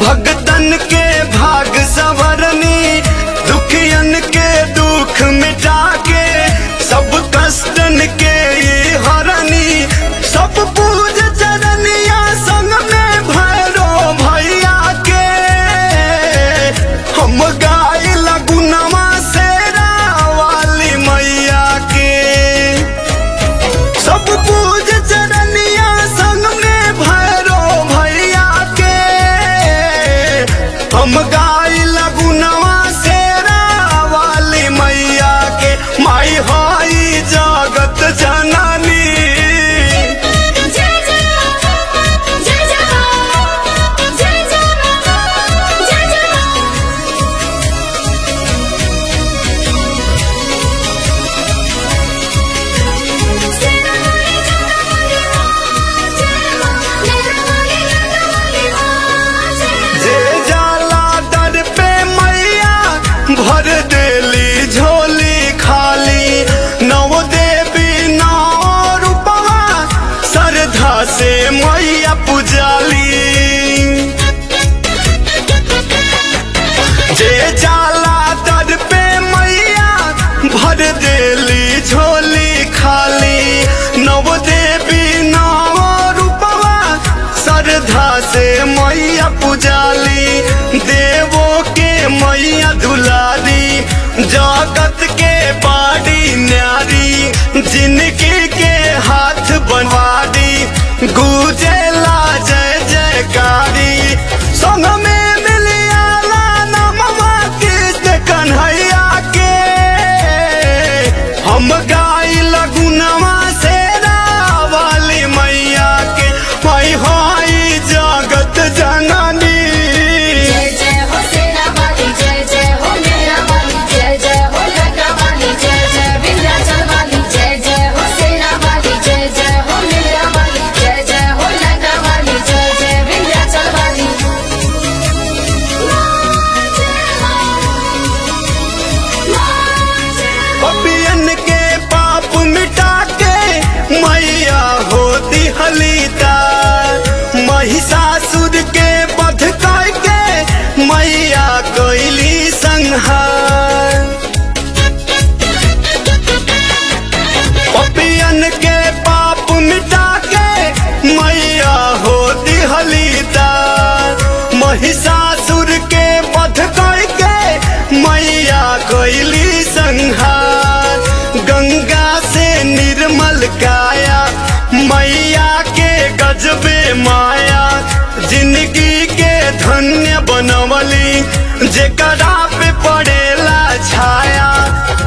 भगतन के भाग सवरनी दुखियन के दुख मिटा के सब कष्टन के ये हरनी सब पूज चरनिया संग में भैरो भैया के हम गाय लगुनवा से वाली मैया के सब पूज चरनिया संग में भैरो भैया के हम गाय लगुनवा से वाली मैया के माई हाई जगत जननी जय जय जय जय जय जय जय जे जाला दर पे मैया भर देली झोली खाली नव देवी नौ रूपवा श्रद्धा से मैया पुजाली जे जाला दर पे मैया भर देली झोली खाली नव देवी नव रूपवा श्रद्धा से मैया पुजाली देवो के मैया दुलारी जगत के बाड़ी न्यारी जिनकी के हाथ बनवारी गुजेला जय जयकारी संग में मिलियाला नमवा कृष्ण कन्हैया के हम गाई लगुनवा से वाली मैया के माई हाई जगत जननी जय जय हो सेना वाली जय जय हो मेरा वाली जय जय हो लंका वाली जय जय विंध्याचल वाली जय जय हो सेना वाली जय जय हो मेरा वाली जय जय हो लंका वाली जय जय विंध्याचल वाली पपियन के पाप मिटा के मैया होती हलीता महिषासुर के बध के मैया कोयली संहार पपियन के पाप मिटा के मैया होती हलीता महिषासुर के बध के मैया कोयली संहार गंगा से निर्मल काया मैया के गजबे माया जिंदगी के धन्य बनवली जेकरा पे पड़ेला छाया